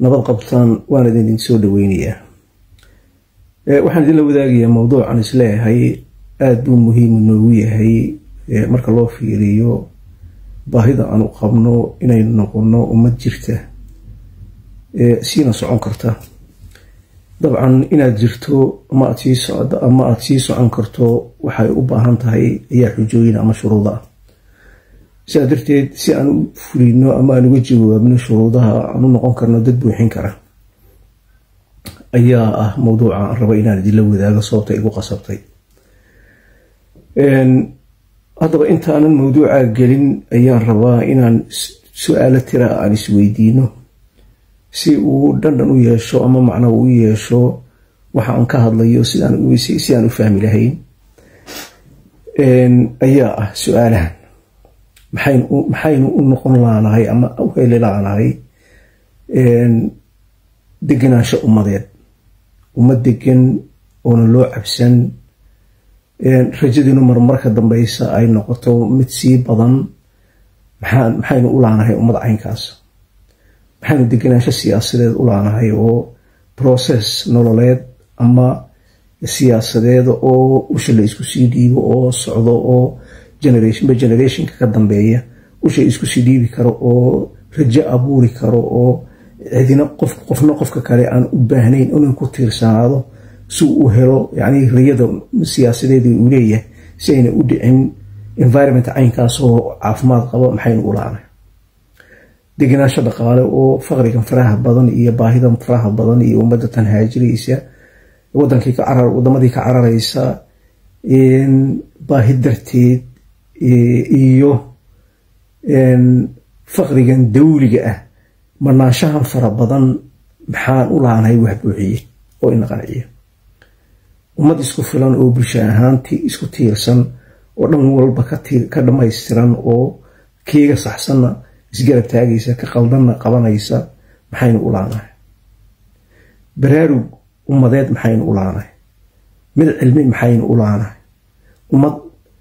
nabad qabtaan waan idin soo dhaweynayaa waxaan idinla wadaagayaa mowduucan isleeyahay aada buu muhiimu noogu yahay marka loo fiiriyo baahida aanu qabno inaynu noqono ummad jirta siina socon karta dabcan inaad jirto ama aad sii socdo ama aada sii socon karto waxay u baahan tahay ayaa xujooyin ama shuruuda ah sidaa darteed si aan u fulino ama aan uga jawaabno shuruudaha aan u noqon karno dad buuxin kara ayaa ah mowduuca aan raba inaan idinla wadaago sababta igu qasabtay haddaba intaanan mowduuca gelin ayaan rabaa inaan su-aalo tira aan isweydiino si uu dhandhan u yeesho ama macno u yeesho waxa aan ka hadlayo si aan u fahmi lahayn ayaa ah su-aalahan maxaynu u noqon laanahay ama u heli laanahay degenaansho ummadeed ummad degan oona loo cabsan rajadiinu marmarka dambeysa ay noqoto mid sii badan maxaynu u laanahay ummad caynkaas maxaynu degenaansho siyaasadeed u laanahay oo process nololeed ama siyaasadeed oo usha la isku sii dhiibo oo socdo oo generationba generationka ka dambeeya usha isku sii dhiibi karo oo rajo abuuri karo oo cidina qofna qofka kale aan u baahnayn inuu ku tiirsanaado si uu helo yani riyada siyaasadeed uu leeyahay si ayna u dhicin environment caynkaas oo caafimaad qabo maxaynu u laanay degenaansho dhaqaale oo faqrigan faraha badan iyo baahidan faraha badan iyo ummadda tan haajiraysa wadankii wadamadii ka cararaysa baahi darteed iyo faqrigan dawliga ah marnaanshahan fara badan maxaan u laanahay wax buuxiye oo ina qanciya ummad isku filan oo bulsha ahaantii isku tiirsan oo dhan walba ka dhammaystiran oo keega saxsanna isgarab taagaysa ka qaldanna qabanaysa maxaynu u laanahay baraarug ummadeed maxaynu u laanahay mid cilmi maxaynu u laanahay ummad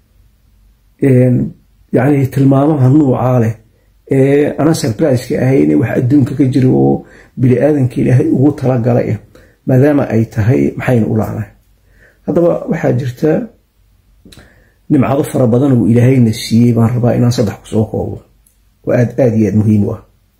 yacni tilmaamaha nuucaa leh ee ana surbriska ahayne wax adduunka ka jira oo bini aadanka ilaahay ugu talagalay ah maadaama ay tahay maxaynu u laanahay haddaba waxaa jirta nimcado fara badan uu ilaahayna siiyey baan rabaa inaan saddex kusoo koobo oo aad aada iyo aad muhiim u ah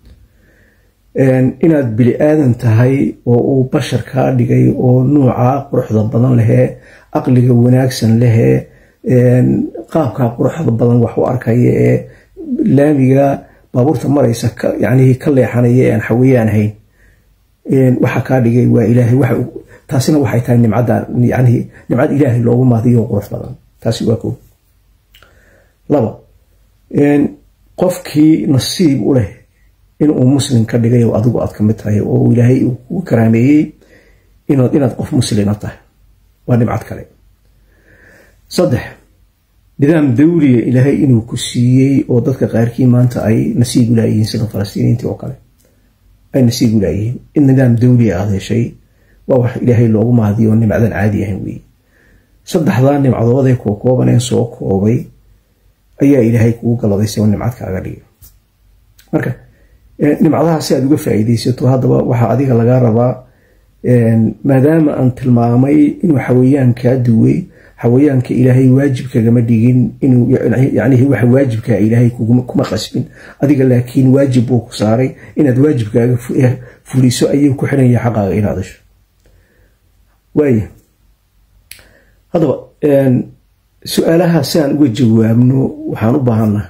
inaad bini aadan tahay oo uu bashar kaa dhigay oo nuuca quruxda badan lehee aqliga wanaagsan lehee qaabkaa quruxda badan wax u arkaya ee laamiga baabuurta maraysa yani ka leexanaya aan xaweyaan ahayn waxa kaa dhigay waa ilaahay taasina waxay tahay nimcada yani nimcad ilaahay loogu maadiyo qurux badan taasi waa ko laba qofkii nasiib u leh inuu muslim ka dhigay oo adigu aad ka mid tahay oo ilaahay uu kugu karaameeyey inaad qof muslima tahay waa nimcad kale saddex nidaam dawliga ilaahay inuu ku siiyey oo dadka qaarkii maanta ay nasiib u laayihiin sida falastiiniintii oo kale ay nasiib u laayihiin in nidaam dawliga aada heshay waa wax ilaahay loogu mahadiyo oo nimcadan caadi ahayn weeye saddexdaa nimcadoodee kookoobaneen soo koobay ayaa ilaahay kugu galadaysay oo nimcad kaaga dhigay marka nimcadaha si aad uga faa'iidaysato haddaba waxaa adiga lagaa rabaa maadaama aan tilmaamay inuu xawayaan kaa duway xawayaanka ilaahay waajib kagama dhigin inuu yacnihi waxa waajibkaa ilaahay kuma qasbin adiga laakiin waajib buu ku saaray inaad waajibkaaga fuliso ayuu ku xiran yahay xaqaaga inaad hesho waaya haddaba su-aalaha si aan uga jawaabno waxaan u baahannaha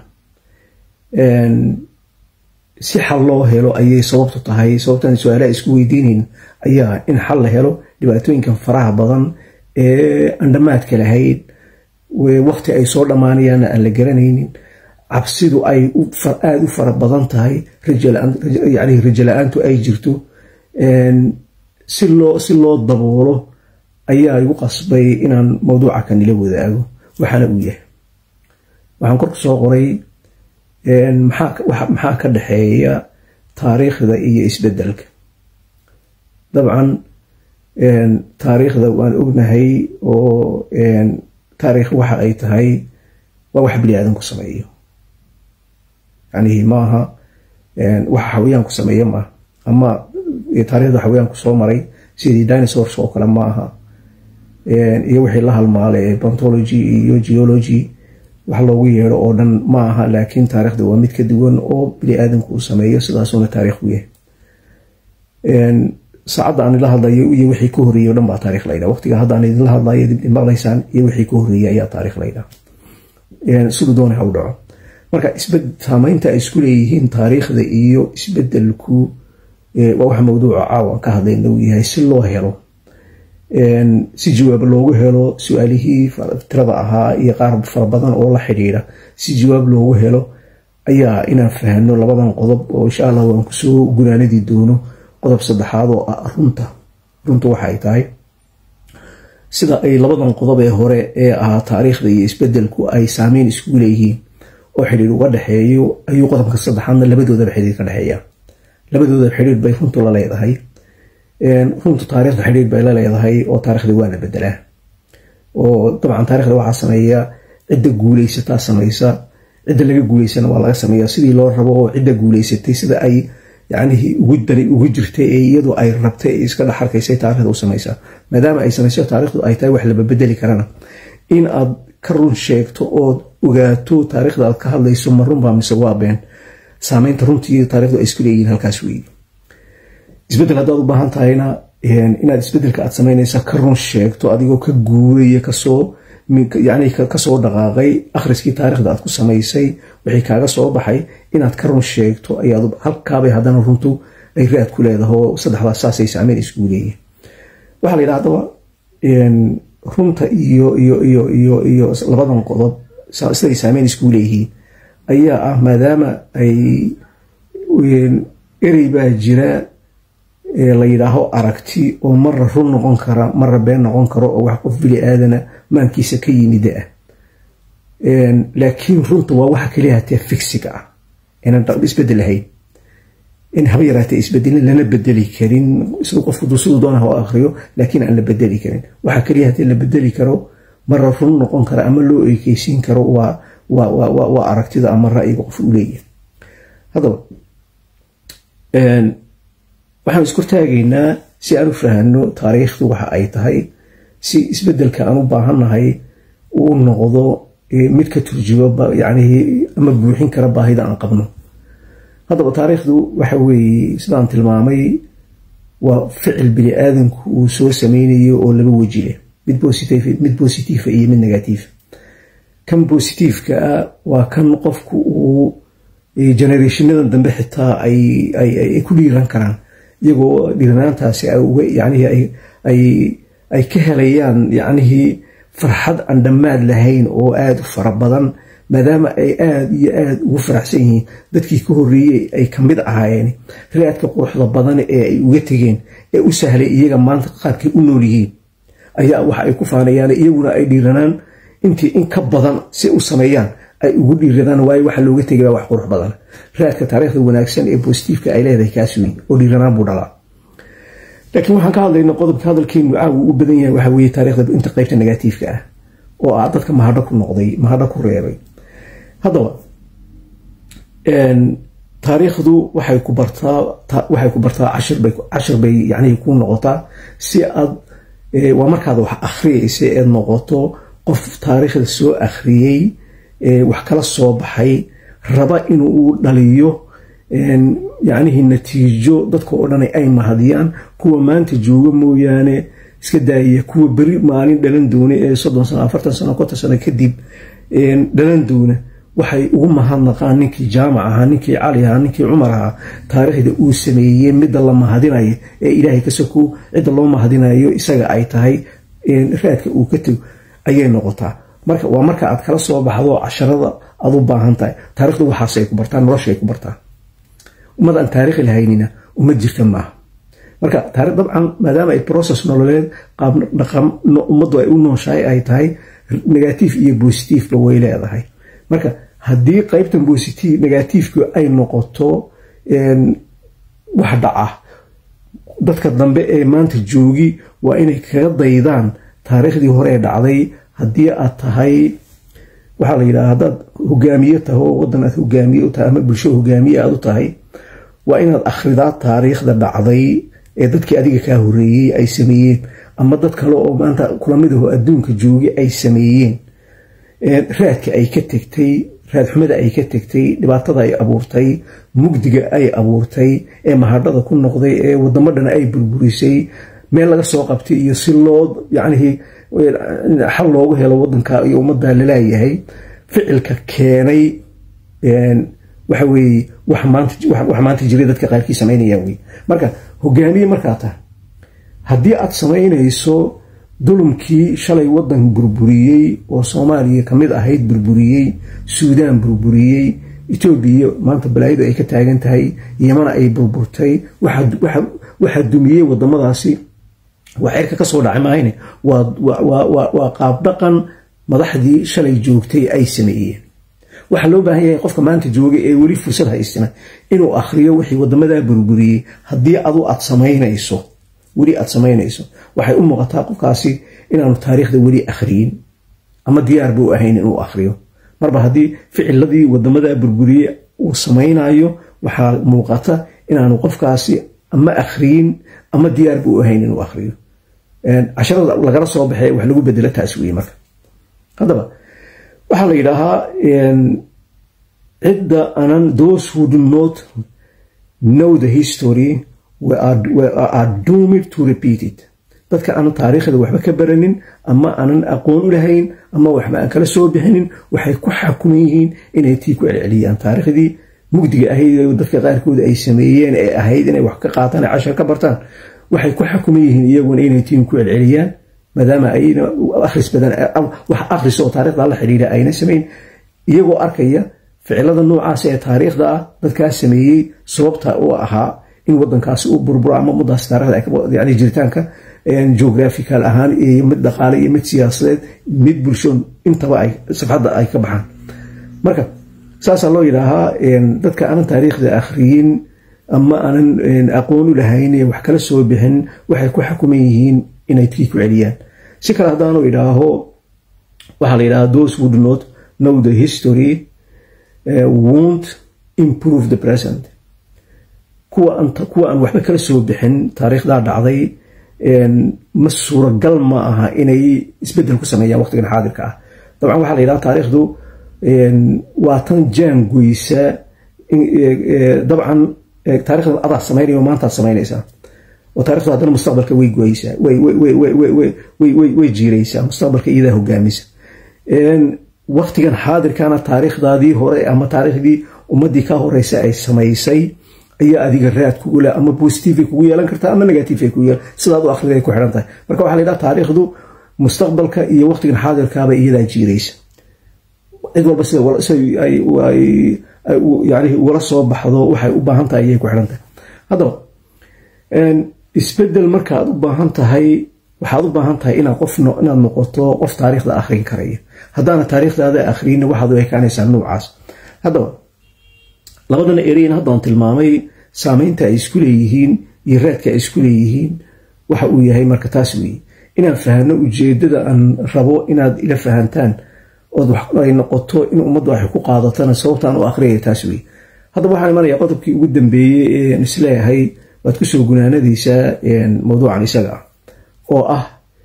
si xal loo helo ayay sababtu tahay sababtaan su-aalaha isku weydiinayn ayaa in xal la helo dhibaatooyinkan faraha badan ee aan dhammaadka lahayd waqti ay soo dhammaanayaanna aan la garanaynin cabsidu ay aada u fara badan tahay yani rajo la-aantu ay jirto si loo si loo daboolo ayaa igu qasbay inaan mawduuca kanila wadaago waxaana uu yahay waxaan korku soo qoray maxaa ka dhexeeya taariikhda iyo isbedelka dabcan taariikhda waan ognahay oo taariikh waxa ay tahay waa wax bini aadan ku sameeyo yani maaha waxa xawayaan ku sameeya maaha ama taarikhda xawayaanku soo maray sidii dinosaurs oo kale ma aha iyo wixii la halmaalay bontology iyo geology wax loogu yeedho oo dhan ma aha laakiin taarikhda waa mid ka duwan oo bini aadamku uu sameeyo sidaasuna taarikh u yahay saacadda aan idla hadlayo iyo wixii ka horreeyey o dhan baa taarikh laydhaa waqtiga hadda aan idinla hadlayo dib maqlaysaan iyo wixii ka horreeyey ayaa taarikh laydhaa siduu doona ha u dhaco marka saamaynta ay isku leeyihiin taariikhda iyo isbedelku waa wax mawduuca caawan ka hadlayna uu yahay si loo helo si jawaab loogu helo su-aalihii tirada ahaa iyo qaar fara badan oo la xidhiidha si jawaab loogu helo ayaa inaan fahno labadan qodob oo insha allah waan kusoo gunaanadii doono qodob saddexaad oo ah runta runta waxa ay tahay sida ay labadan qodob ee hore ee ahaa taariikhda iyo isbedelku ay saameyn iskugu leeyihiin oo xidhiir uga dhexeeyo ayuu qodobka saddexaadna labadoodaba xidhiir ka dhexeeya labadoodaba xidhiir bay runtu la leedahay runtu taarikhda xidhiir bay la leedahay oo taarikhda waa la bedelaa oo dabcan taarikhda waxaa sameeya cidda guuleysataa samaysa cidda laga guuleysana waa laga sameeya sidii loo rabo oo cidda guuleysatay sida ay yacnihii ugu dani ugu jirtay ee iyadu ay rabtay ee iska dhex arkaysay taarikhda u samaysaa maadaama ay samayso taarikhdu ay tahay wax laba bedeli karana in aad ka run sheegto ood ogaato taarikhda aad ka hadlayso ma runbaa mise waa been saameynta runtii taarikhdu ay isku leeyihiin halkaas weeye isbedel haddaad u baahan tahayna inaad isbedelka aad samaynaysa ka run sheegto adigoo ka guuraya kasoo yani kasoo dhaqaaqay akhriskii taarikhda aad ku samaysay wixii kaaga soo baxay inaad ka run sheegto ayaad halkaabay haddana runtu ay raad ku leedaho saddexdaas saasay saameyn iskugu leeyihin waxaa la yidhaha haddaba runta iyo iyo iyo iyo iyo labadan qodob siday saameyn iskugu leeyihiin ayaa ah maadaama ay erey baa jira la yidhaaho aragti oo marra run noqon kara marra been noqon karo oo wax qof bili aadana maankiisa ka yimida ah laakiin runta waa waxa kaliya hatee figsiga ah inaan isbedel ahayn in haba yaraatee isbedelin lana bedeli karin siduu qofku siduu doona ha akriyo laakiin aan la bedeli karin waxa kaliya hatee la bedeli karo marra run noqon kara ama loo ekeysiin karo waa waa aragtida ama ra'yiga qof u leeyahay haddaba waxaan iskortaagaynaa si aan u fahano taariikhdu waxa ay tahay si isbedelka aan u baahannahay uu noqdo mid ka turjubo yani ama buuxin kara baahida aan qabno haddaba taariikhdu waxa weeye sidaan tilmaamay waa ficil bini aadamku uu soo sameynayo oo laba weji leh mid bositiifa iyo mid negatiifa kan bositiifka ah waa kan qofku uu generationadan dambe xitaa ay ku dhiiran karaan iyagoo dhiiranaantaasi ay ka helayaan yacnihii farxad aan dhammaad lahayn oo aada u fara badan maadaama ay aada iyo aada ugu faraxsan yihiin dadkii ka horreeyey ay ka mid ahaayeen raadka quruxda badan ee ay uga tegeen ee u sahlay iyaga maanta qaabkay u nool yihiin ayaa waxa ay ku faanayaan iyaguna ay dhiiranaan intii in ka badan si u sameeyaan ay ugu dhiiradaan waayo waxa looga tegay baa wax qurux badan raadka taariikhda wanaagsan ee bositiifka ay leedahay kaas weyn oo dhiiranaan buu dhalaa laakiin waxaan ka hadlayna qodobka hadalkeenu caawu u badan yahay waxa weeye taarikhda inta qaybta negatiifka ah oo ah dadka mahadho ku noqday mahadho ku reebay haddaba taariikhdu waxay ku bartaa waxay ku bartaa cashir bay cashir bay yacnihii ku noqotaa si aad waa markaad wax akhriyaysa eed noqoto qof taariikhda soo akhriyey wax kala soo baxay raba inuu dhaliyo yacnihii natiijo dadka oo dhan ay mahadiyaan kuwa maanta jooga mooyaane iska daaya kuwa beri maalin dhalan doona ee soddon sano afartan sano konton sano kadib dhalan doona waxay ugu mahadnaqaan ninkii jaamac ahaa ninkii cali ahaa ninkii cumar ahaa taariikhda uu sameeyey midda la mahadinayo ee ilaahay ka soko cidda loo mahadinayo isaga ay tahay raadka uu ka tego ayay noqotaa marka waa marka aad kala soo baxdo casharada aad u baahan tahay taarikhdu waxaasay ku bartaa noloshaay ku bartaa ummad aan taarikhi lahaynina ummad jirta maaha marka taarikh dabcan maadaama ay process nololeed qaab dhaqan ummaddu ay u nooshahay ay tahay negatiif iyo bositiifba way leedahay marka haddii qaybtan bositive negatiifku ay noqoto wax dhaca dadka dambe ee maanta joogi waa inay kaga daydaan taariikhdii hore ee dhacday haddii aad tahay waxaa la yidhaha haddaad hogaamiye tahay oo waddan aad hogaamiye u tahay ama bulsho hogaamiye aad u tahay waa inaad akhridaa taariikhda dhacday ee dadkii adiga kaa horeeyey ay sameeyeen ama dad kale oo maanta kulamidaho adduunka joogay ay sameeyeen raadka ay ka tegtay raadxumada ay ka tegtay dhibaatada ay abuurtay mugdiga ay abuurtay ee mahadhada ku noqday ee wadamo dhan ay burburisay meel laga soo qabtay iyo si loo yacnihii xal loogu helo wadanka iyo ummadda laleeyahay ficilka keenay waxa weeye wax maanta jiray dadka qaarkii samaynayaan wey marka hogaamiye markaa tahay haddii aad samaynayso dulumkii shalay wadan burburiyey oo soomaaliya kamid ahayd burburiyey suudaan burburiyey etoobiya maanta balaayadu ay ka taagan tahay yamana ay burburtay waxaa dumiyey wadamadaasi waa cirka kasoo dhacay mahayne waa qaabdhaqan madaxdii shalay joogtay ay sameeyeen waxaa loo baahan yahay qofka maanta jooga ee weli fursad haystina inuu akhriyo wixii wadamadaa burburiyey haddii adu aad samaynayso weli aad samaynayso waxay u muuqataa qofkaasi inaanu taariikhda weli akhriyin ama diyaar buu ahayn inuu akhriyo marba haddii ficiladii wadamadaa burburiyey uu samaynayo waxaa muuqata inaanu qofkaasi ama akhriyin ama diyaar buu ahayn inuu akhriyo casharada lagala soo baxee wax lagu bedelo taas weye marka haddaba waxaa la yidhaahaa cidda anan those who do not know the history are doomed to repeat it dadka aanan taariikhda waxba ka baranin ama aanan aqoon u lahayn ama waxba aan kala soo bixinin waxay ku xakuman yihiin inay tii ku celceliyaan taariikhdii mugdiga ahayd dadka qaarkood ay sameeyeen ee ahayd inay wax ka qaataan cashar ka bartaan waxay ku xakuman yihiin iyaguna inay tiin ku celceliyaan maadaama ayna akhris badan wax akhris oo taarikhda la xidhiidha ayna samayn iyagoo arkaya ficilada noocaas ee taariikhda ah dadkaa sameeyey sababta u ahaa in wadankaasi u burburo ama muddaas taarikhda yani jiritaanka geographical ahaan iyo mid dhaqaale iyo mid siyaasadeed mid bulsho intaba ay safxadda ay ka baxaan marka saasaa loo yidhaahaa dadka aanan taariikhda akhriyin ama aanan aqoon u lahayn wax kala soo bixin waxay ku xakuman yihiin inay tii ku celiyaan si kale haddaanu idhaaho waxaa la yidhahaa those who do not know the history uh, won't improve the present kuwa aan waxba kala soo bixin taariikhdaa dhacday ma suuragal ma aha inay isbedel ku sameeyaan waqtigan xaadirka ah dabcan waxaa la yidhaha taariikhdu waa tan jaangoysa dabcan taarikhda adaa samaynaya maantaad samaynaysaa oo taarikhdu haddana mustaqbalka way goysaa way jiiraysaa mustaqbalka iyadaa hogaamisa waqtigan xaadirkana taariikhdaadii hore ama taariikhdii ummadii ka horeysa ay samaysay ayaa adiga raad kugu le ama positive kugu yeelan kartaa ama negative kugu yeel sidaad u akhriday ku xidhan tahay marka waxaa la yidhaha taariikhdu mustaqbalka iyo waqtigan xaadirkaaba iyadaa jiiraysa cid walba sida yani ugala soo baxdo waxay u baahan tahay ayay ku xidhan tahay haddaba isbedel markaad u baahan tahay waxaad u baahan tahay inaad qof inaad noqoto qof taariikhda akhrin karaya haddaana taariikhdaada akhriyna waxaad u ekaanaysaa noocaas haddaba labadan ereyn haddaan tilmaamay saameynta ay isku leeyihiin iyo raadka ay isku leeyihiin waxa uu yahay marka taas weeye inaan fahno ujeedada aan rabo inaad ila fahantaan ood ay noqoto in ummaddu waxay ku qaadatana sababtaan u akhriyaya taas weye haddaba waxaan imanaya qodobkii ugu dambeeyey een isleeyahay waad kusoo gunaanadaysaa mawduucan isaga ah oo ah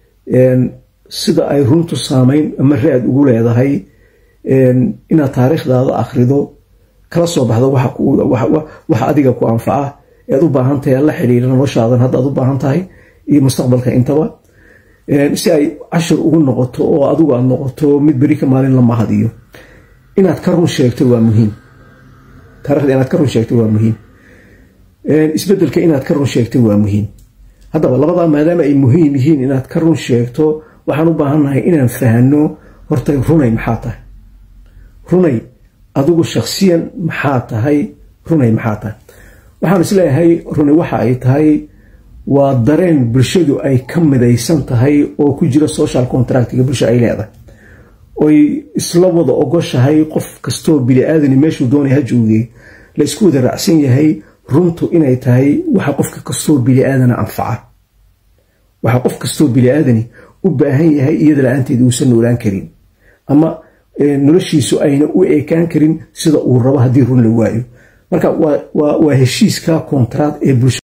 sida ay runtu saameyn ama raad ugu leedahay inaad taariikhdaada akhrido kala soo baxdo waxa adiga ku anfaca ead u baahan tahay la xidhiira noloshaadan haddaad u baahan tahay iyo mustaqbalka intaba si ay cashir ugu noqoto oo adigu aad noqoto mid beri ka maalin la mahadiyo inaad ka run sheegto waa muhiim taarikhda inaad ka run sheegto waa muhiim isbedelka inaad ka run sheegto waa muhiim haddaba labadaa maadaama ay muhiim yihiin inaad ka run sheegto waxaan u baahannahay inaan fahno horta runay maxaa tahay runay adigu shakhsiyan maxaa tahay runay maxaa tahay waxaan isleeyahay runi waxa ay tahay waa dareen bulshadu ay ka midaysan tahay oo ku jira social contractiga bulsha ay leedahay oy isla wada ogoshahay qof kastoo bili-aadani meeshuu doonay ha joogay la isku wada raacsan yahay runtu inay tahay waxa qofka kastoo bili-aadana anfaca waxa qof kastoo bili-aadani u baahan yahay iyada la-aanteed uusan noolaan karin ama noloshiisu ayna u eekaan karin sida uu rabo haddii run la waayo marka waa heshiiska kontract ee bulsha